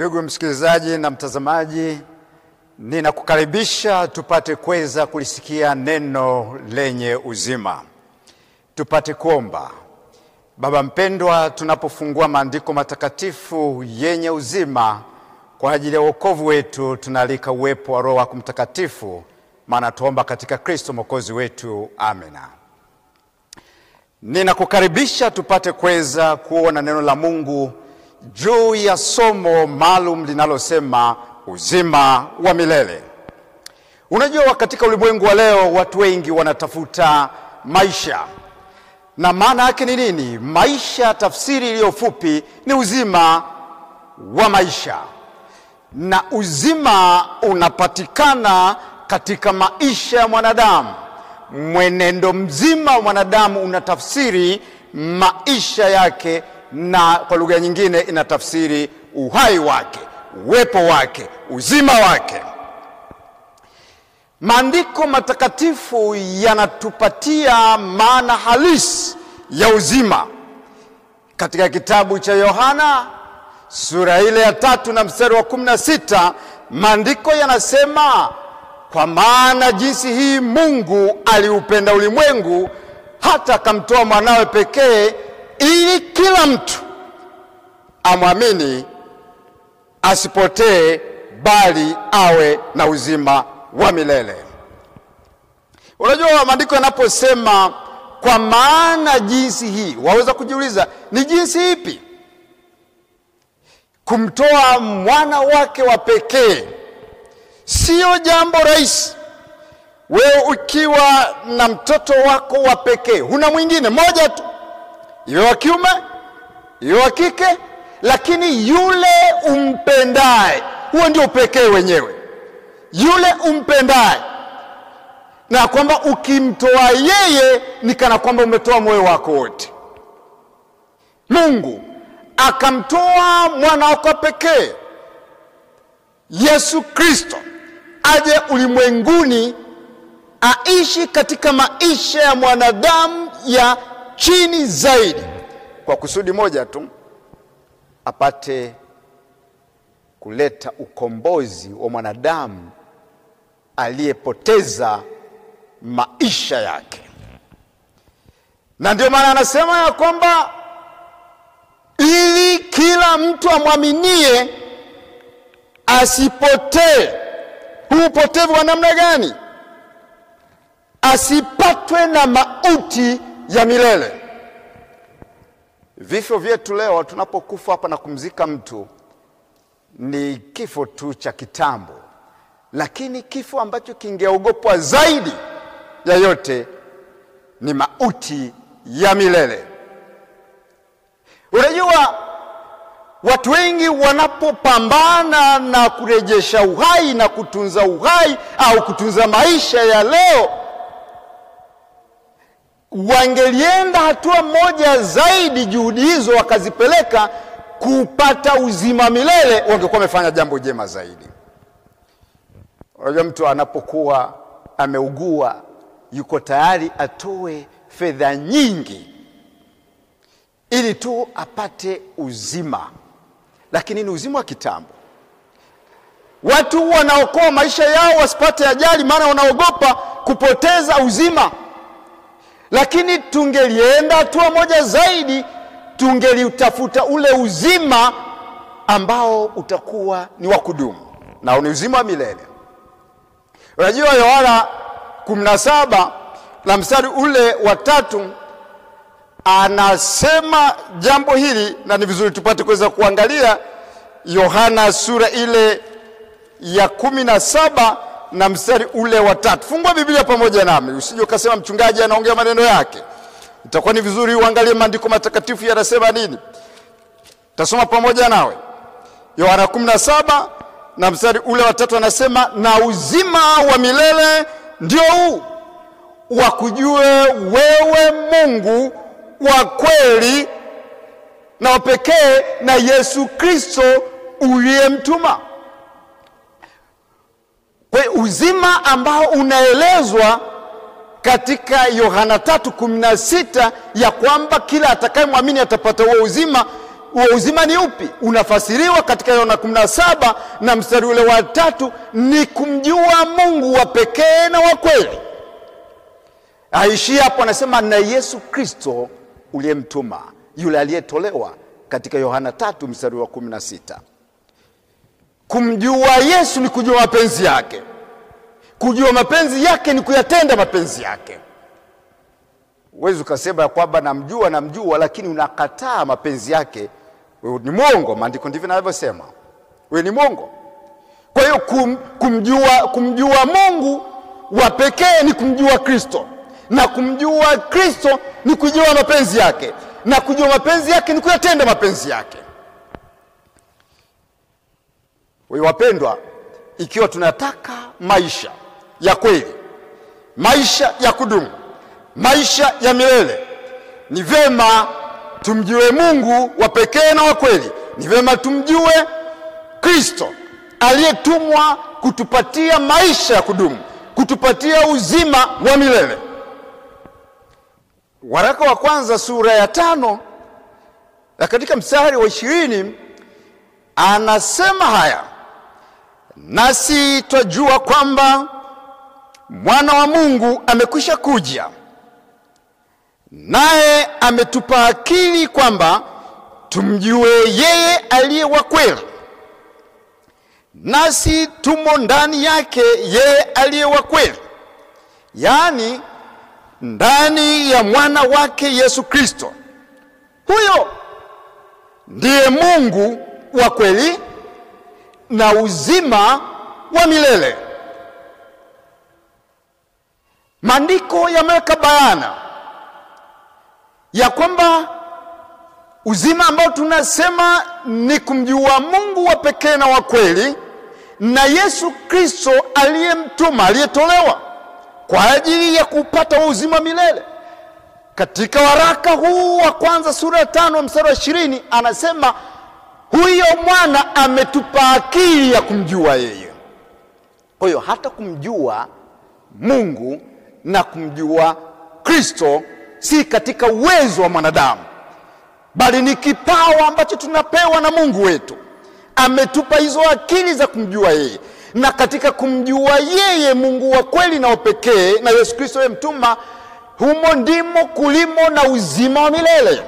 Ndugu msikilizaji na mtazamaji, ninakukaribisha tupate kuweza kulisikia neno lenye uzima. Tupate kuomba. Baba mpendwa, tunapofungua maandiko matakatifu yenye uzima kwa ajili ya wokovu wetu, tunaalika uwepo wa Roho wako Mtakatifu, maana tuomba katika Kristo mwokozi wetu, amina. Ninakukaribisha tupate kuweza kuona neno la Mungu juu ya somo maalum linalosema uzima wa milele. Unajua, katika ulimwengu wa leo watu wengi wanatafuta maisha, na maana yake ni nini? Maisha, tafsiri iliyo fupi ni uzima wa maisha, na uzima unapatikana katika maisha ya mwanadamu. Mwenendo mzima wa mwanadamu unatafsiri maisha yake na kwa lugha nyingine inatafsiri uhai wake, uwepo wake, uzima wake. Maandiko matakatifu yanatupatia maana halisi ya uzima katika kitabu cha Yohana sura ile ya tatu na mstari wa kumi na sita maandiko yanasema, kwa maana jinsi hii Mungu aliupenda ulimwengu hata akamtoa mwanawe pekee ili kila mtu amwamini asipotee, bali awe na uzima wa milele. Unajua, maandiko yanaposema kwa maana jinsi hii, waweza kujiuliza ni jinsi ipi? Kumtoa mwana wake wa pekee sio jambo rahisi. Wewe ukiwa na mtoto wako wa pekee, huna mwingine, moja tu iwe wa kiume iwe wa kike, lakini yule umpendaye, huo ndio upekee wenyewe, yule umpendaye, na kwamba ukimtoa yeye ni kana kwamba umetoa moyo wako wote. Mungu akamtoa mwana wako pekee Yesu Kristo aje ulimwenguni aishi katika maisha ya mwanadamu ya chini zaidi kwa kusudi moja tu, apate kuleta ukombozi wa mwanadamu aliyepoteza maisha yake. Na ndio maana anasema ya kwamba ili kila mtu amwaminie asipotee. Huu upotevu wa namna gani? Asipatwe na mauti ya milele. Vifo vyetu leo tunapokufa hapa na kumzika mtu ni kifo tu cha kitambo, lakini kifo ambacho kingeogopwa zaidi ya yote ni mauti ya milele. Unajua, watu wengi wanapopambana na kurejesha uhai na kutunza uhai au kutunza maisha ya leo wangelienda hatua moja zaidi, juhudi hizo wakazipeleka kupata uzima milele, wangekuwa wamefanya jambo jema zaidi. Unajua, mtu anapokuwa ameugua yuko tayari atoe fedha nyingi ili tu apate uzima, lakini ni uzima wa kitambo. Watu wanaokoa maisha yao wasipate ajali, maana wanaogopa kupoteza uzima lakini tungelienda hatua moja zaidi, tungeliutafuta ule uzima ambao utakuwa ni wa kudumu na ni uzima wa milele. Unajua, Yohana 17 na mstari ule wa tatu anasema jambo hili, na ni vizuri tupate kuweza kuangalia Yohana sura ile ya kumi na saba na mstari ule wa tatu. Fungua Biblia pamoja nami, usije ukasema mchungaji anaongea maneno yake. Itakuwa ni vizuri uangalie maandiko matakatifu yanasema nini. Tasoma pamoja nawe Yohana 17 na mstari ule wa tatu, anasema na uzima wa milele ndio huu, wakujue wewe Mungu wa kweli na wa pekee na Yesu Kristo uliyemtuma. Kwa uzima ambao unaelezwa katika Yohana 3:16 ya kwamba kila atakayemwamini atapata huo uzima huo uzima ni upi? Unafasiriwa katika Yohana 17 na mstari ule wa tatu, ni kumjua Mungu wa pekee na wa kweli. Aishi hapo, anasema na Yesu Kristo uliyemtuma, yule aliyetolewa katika Yohana tatu mstari wa 16. Kumjua Yesu ni kujua mapenzi yake. Kujua mapenzi yake ni kuyatenda mapenzi yake. Huwezi ukasema ya kwamba namjua namjua, lakini unakataa mapenzi yake, wewe ni mwongo. Maandiko ndivyo yanavyosema, wewe ni mwongo. Kwa hiyo kum, kumjua, kumjua Mungu wa pekee ni kumjua Kristo, na kumjua Kristo ni kujua mapenzi yake, na kujua mapenzi yake ni kuyatenda mapenzi yake. Wewe wapendwa, ikiwa tunataka maisha ya kweli, maisha ya kudumu, maisha ya milele, ni vyema tumjue Mungu wa pekee na wa kweli. Ni vyema tumjue Kristo aliyetumwa kutupatia maisha ya kudumu, kutupatia uzima wa milele. Waraka wa kwanza sura ya tano na katika mstari wa ishirini anasema haya, nasi twajua kwamba mwana wa Mungu amekwisha kuja, naye ametupa akili kwamba tumjue yeye aliye wa kweli, nasi tumo ndani yake yeye aliye wa kweli, yaani ndani ya mwana wake Yesu Kristo. Huyo ndiye Mungu wa kweli na uzima wa milele. Maandiko yameweka bayana ya kwamba uzima ambao tunasema ni kumjua Mungu wa pekee na wa kweli na Yesu Kristo aliyemtuma aliyetolewa kwa ajili ya kupata uzima milele. Katika waraka huu wa kwanza sura ya tano mstari wa ishirini anasema huyo mwana ametupa akili ya kumjua yeye. Kwa hiyo hata kumjua Mungu na kumjua Kristo si katika uwezo wa mwanadamu, bali ni kipawa ambacho tunapewa na Mungu wetu. Ametupa hizo akili za kumjua yeye, na katika kumjua yeye Mungu wa kweli na wa pekee na Yesu Kristo aliyemtuma, humo ndimo kulimo na uzima wa milele.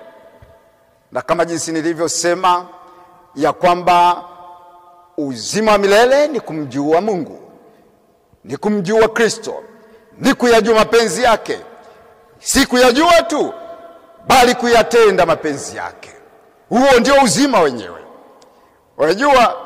Na kama jinsi nilivyosema ya kwamba uzima wa milele ni kumjua Mungu, ni kumjua Kristo, ni kuyajua mapenzi yake, si kuyajua tu, bali kuyatenda mapenzi yake. Huo ndio uzima wenyewe. Unajua,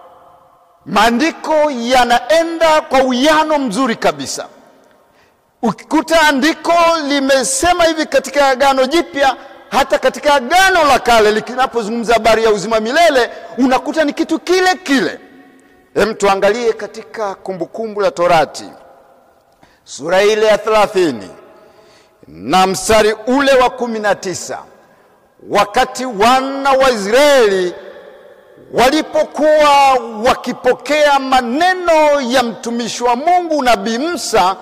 maandiko yanaenda kwa uwiano mzuri kabisa. Ukikuta andiko limesema hivi katika Agano Jipya, hata katika Agano la Kale likinapozungumza habari ya uzima milele, unakuta ni kitu kile kile. Hem, tuangalie katika Kumbukumbu la Torati sura ile ya thelathini na mstari ule wa kumi na tisa wakati wana wa Israeli walipokuwa wakipokea maneno ya mtumishi wa Mungu nabii Musa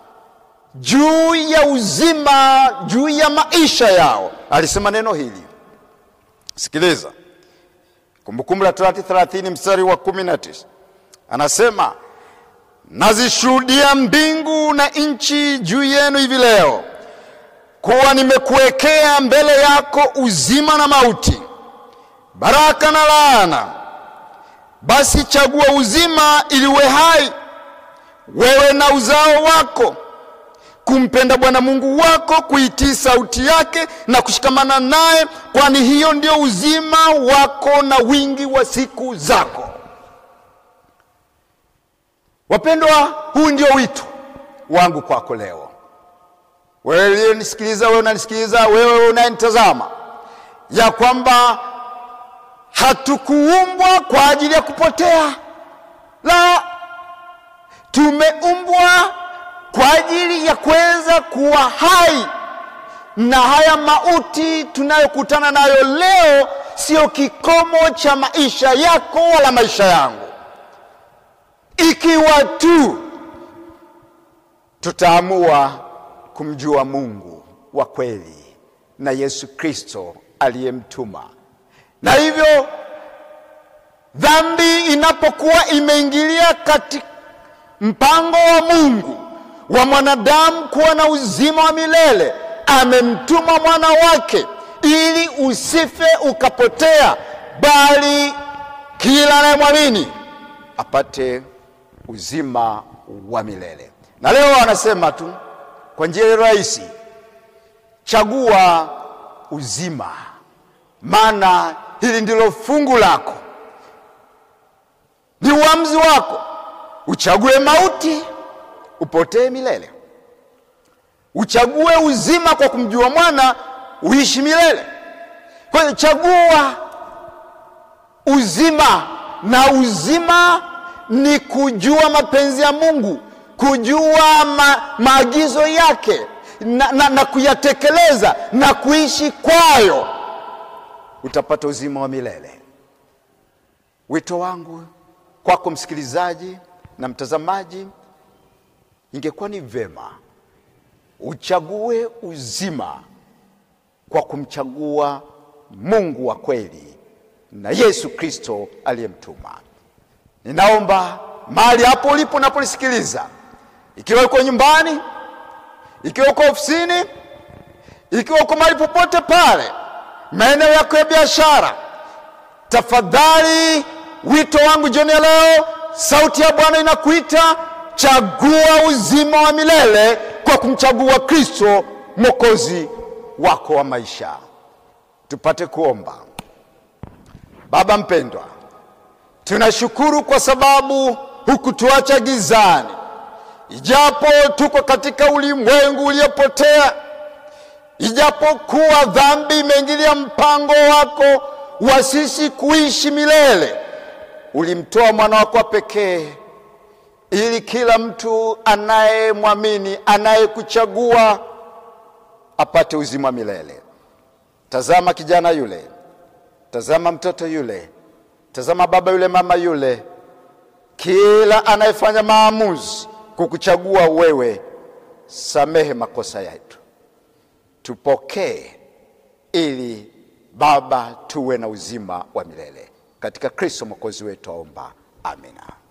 juu ya uzima, juu ya maisha yao, alisema neno hili. Sikiliza, Kumbukumbu la Torati 30 mstari wa 19, anasema nazishuhudia mbingu na nchi juu yenu hivi leo kuwa nimekuwekea mbele yako uzima na mauti, baraka na laana. Basi chagua uzima, ili uwe hai wewe na uzao wako, kumpenda Bwana Mungu wako, kuitii sauti yake na kushikamana naye, kwani hiyo ndio uzima wako na wingi wa siku zako. Wapendwa, huu ndio wito wangu kwako leo, wewe uliyenisikiliza, wewe unanisikiliza, wewe unayenitazama, ya kwamba hatukuumbwa kwa ajili ya kupotea, la, tumeumbwa kwa ajili ya kuweza kuwa hai, na haya mauti tunayokutana nayo leo sio kikomo cha maisha yako wala maisha yangu, ikiwa tu tutaamua kumjua Mungu wa kweli na Yesu Kristo aliyemtuma na hivyo dhambi inapokuwa imeingilia katika mpango wa Mungu wa mwanadamu kuwa na uzima wa milele, amemtuma mwana wake ili usife ukapotea, bali kila anayemwamini apate uzima wa milele. Na leo anasema tu kwa njia rahisi, chagua uzima, maana hili ndilo fungu lako, ni uamuzi wako. Uchague mauti, upotee milele. Uchague uzima kwa kumjua mwana, uishi milele. Kwa hiyo chagua uzima, na uzima ni kujua mapenzi ya Mungu, kujua ma, maagizo yake na, na, na kuyatekeleza na kuishi kwayo, utapata uzima wa milele. Wito wangu kwako msikilizaji na mtazamaji, ingekuwa ni vema uchague uzima kwa kumchagua Mungu wa kweli na Yesu Kristo aliyemtuma. Ninaomba mahali hapo ulipo unapolisikiliza, ikiwa uko nyumbani, ikiwa uko ofisini, ikiwa uko mahali popote pale, maeneo yako ya biashara, tafadhali, wito wangu jioni ya leo, sauti ya Bwana inakuita, chagua uzima wa milele kwa kumchagua Kristo mwokozi wako wa maisha. Tupate kuomba. Baba mpendwa, tunashukuru kwa sababu hukutuacha gizani, ijapo tuko katika ulimwengu uliopotea, ijapokuwa dhambi imeingilia mpango wako wa sisi kuishi milele, ulimtoa mwana wako wa pekee ili kila mtu anayemwamini, anayekuchagua apate uzima wa milele. Tazama kijana yule, tazama mtoto yule, tazama baba yule, mama yule, kila anayefanya maamuzi kukuchagua wewe, samehe makosa yetu, tupokee ili Baba tuwe na uzima wa milele katika Kristo mwokozi wetu, aomba. Amina.